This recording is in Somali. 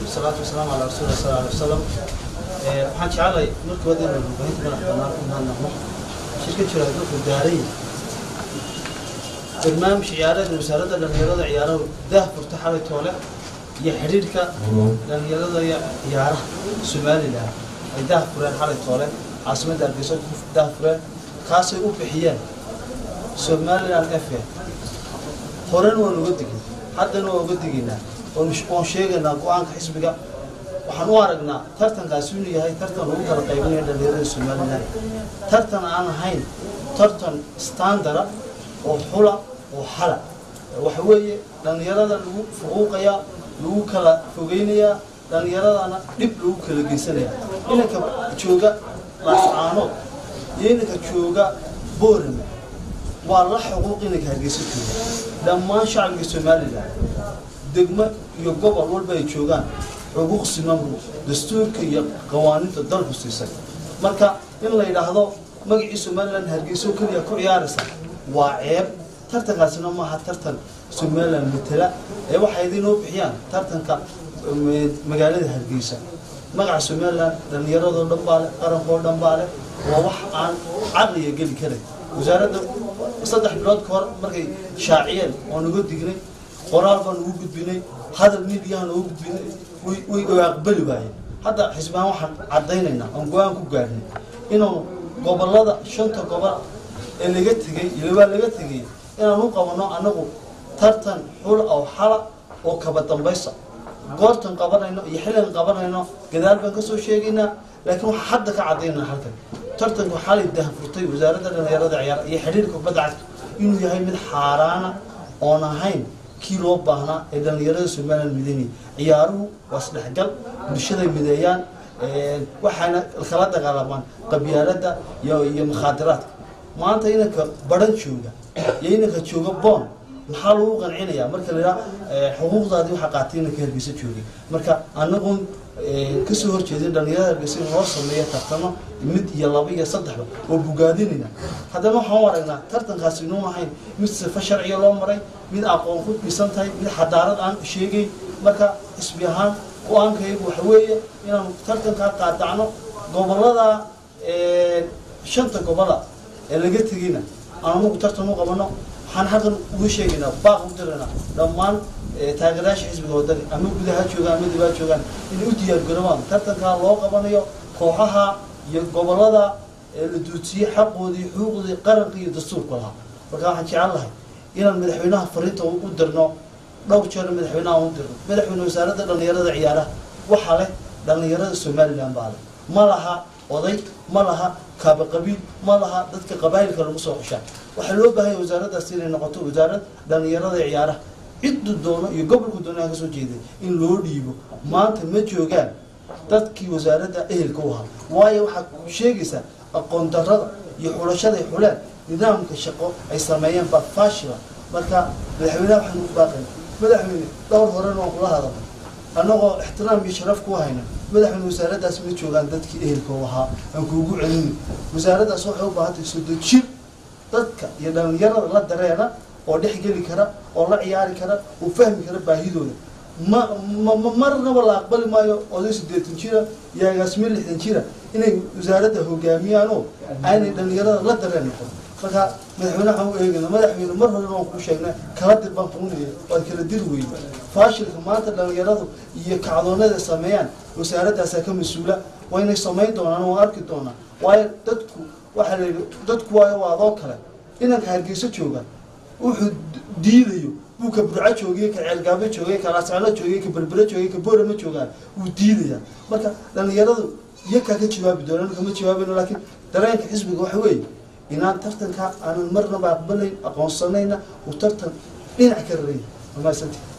wasalaatu wasalaamu calaa rasuuli sala alay wasalam waxaan jeclay markii wada inaan warbaahinta madax bannaan ku mahadnaqno shirka jira wuxuu daaray barnaamij ciyaareed wasaaradda dhallinyarada ciyaaraha daah furta xalay toole iyo xidhiidhka dhallinyarada iyo ciyaaraha somalilan ay daah fureen xalay toole caasimadda hargeysa ku daah fureen kaasay u bixiyeen somaliland f a horena waan uga digin haddana waan uga digaynaa waan sheegaynaa go-aanka xisbiga waxaan u aragnaa tartankaasi inuu yahay tartan lagu kala qaybinayo dhallinyarada somalilan tartan aan ahayn tartan standara oo xula oo xala waxa weeye dhallinyarada lagu fuquuqayaa lagu kala fogeynayaa dhallinyaradana dhib lagu kala geysanaya inanka jooga laascaanood iyo inanka jooga boorame waa la xuquuq inanka hargeysa jooga dhammaan shacbiga somalilan degmo iyo gobol walba ay joogaan xuquuq simanbu dastuurka iyo qawaaniinta dalku siisay marka in la yidhaahdo magacii somalilan hargeyso keliya ku ciyaaraysa waa ceeb tartankaasina maaha tartan somalilan matela ee waxay idinoo bixiyaan tartanka magaalada hargeysa magaca somalilan dhallinyaradoo dhan baa leh qarankoo dhan baa leh waa wax aan caqliga geli karay wasaaradda saddex bilood ka hor markay shaaciyeen oo naga dignay qoraal baan ugu gudbinay hadal midiyahan ugu gudbinay way aqbali waayeen hadda xisbaan waxaan caddaynaynaa oon go-aan ku gaadhnay inaanu gobolada shanta gobol ee laga tegey ilabaa laga tegey inaan u qabanno annagu tartan xul oo xala oo kaba dambaysa goortan qabanayno iyo xilligan qabanayno gadaal baan kasoo sheegaynaa laakiin waxaa hadda ka caddaynaa halkan tartanku xalay dahfurtay wasaaradda dhallinyarada ciyaar iyo xidhiirka kubadda cagta inuu yahay mid xaaraana oon ahayn kii loo baahnaa ee dhallinyarada somalilan midaynaya ciyaaruhu waa isdhexgal bulshaday mideeyaan waxaana kala dagaalamaan qabyaaladda iyo iyo mukhaadiraadka maanta inanka baran jooga iyo inanka jooga boon maxaa lagu qancinayaa marka la yidhaha xuquuqdaadii waxaa qaatay inanka hargeysa joogay marka anagun kasoo horjeedin dhallinyarada hargeysa in loo sameeyo tartamo mid iyo laba iyo saddexba oo bogaadinayna haddana waxaan u aragnaa tartankaasi inuun ahayn mid sifa sharciga loo maray mid aqoon ku dhisan tahay mid xadaarad aan sheegay marka xisbi ahaan go-aankaygu waxa weeye inaanu tartankaa qaadacno gobolada shanta gobola ee laga tegeyna aan anagu tartan u qabano waxaan halkan uga sheegaynaa baaq u diraynaa dhammaan taageerayaasha xisbiga wadani ama gudaha joogaan ama dibaa joogaan inay u diyaargarowaan tartankaa loo qabanayo kooxaha iyo gobolada ee la duudsiyey xaqoodii xuquuqdii qaranka iyo dastuurka lahaa marka waxaan jecel lahay inaan madaxweynaha fariinta u dirno dhowr jeer madaxweynaha u dirno madaxweyne wasaaradda dhallinyarada ciyaaraha waxaa leh dhallinyarada somalilan baa leh ma laha oday ma laha kaaba qabiil ma laha dadka qabaayilka lagu soo xushaa waxaa loo baahanya wasaaraddaas inay noqoto wasaarad dhallinyarada ciyaaraha ciddu doono iyo gobolku doonaa kasoo jeeday in loo dhiibo maanta ma joogaan dadkii wasaaradda ehelka u ahaa waayo waxaad sheegaysaa aqoon darrada iyo xulashada ay xuleen nidaamka shaqo ay sameeyeen baa faashila marka madaxweynaha waxaan u baaqayna madaxweyne dhowr horena waan kula hadalnay annagoo ixtiraam iyo sharaf ku hayna madaxweyne wasaaraddaas ma joogaan dadkii ehelka u ahaa aan kuugu celini wasaaraddaas waxay u baahantay sodojir dadka iyo dhallinyarada la dareena oo dhex geli kara oo la ciyaari kara oo fahmi kara baahidooda ma ma marnaba la aqbali maayo oday siddeetan jira iyo agaasimiye lixdan jira inay wasaaradda hogaamiyaan oo aanay dhallinyarada la dareen noqon marka madaxweyne waxaan u eegayna madaxweyne mar horena waan kuu sheegnay kala dir baan kuu niyay waad kala diri weyne faashilka maanta dhallinyaradu iyo kacdoonada sameeyaan wasaaradaasaa ka mas-uula waynay samayn doonaan waan arki doonaa waayo dadku waxaa la yidhi dadku waayo waa adoo kale inanka hargeyso jooga wuxuu diidayo buu ka burco joogay ka ceelgaabo joogay ka laascano joogay ka berbere joogay ka boorama joogaan wuu diidaya marka dhallinyaradu iyakaa ka jawaabi doonaan kama jawaabayno laakiin dareenka xisbiga waxa weeye inaan tartanka aanan marnaba aqbalayn aqoonsanayna uu tartan dhinac ka rarayn wamaasantii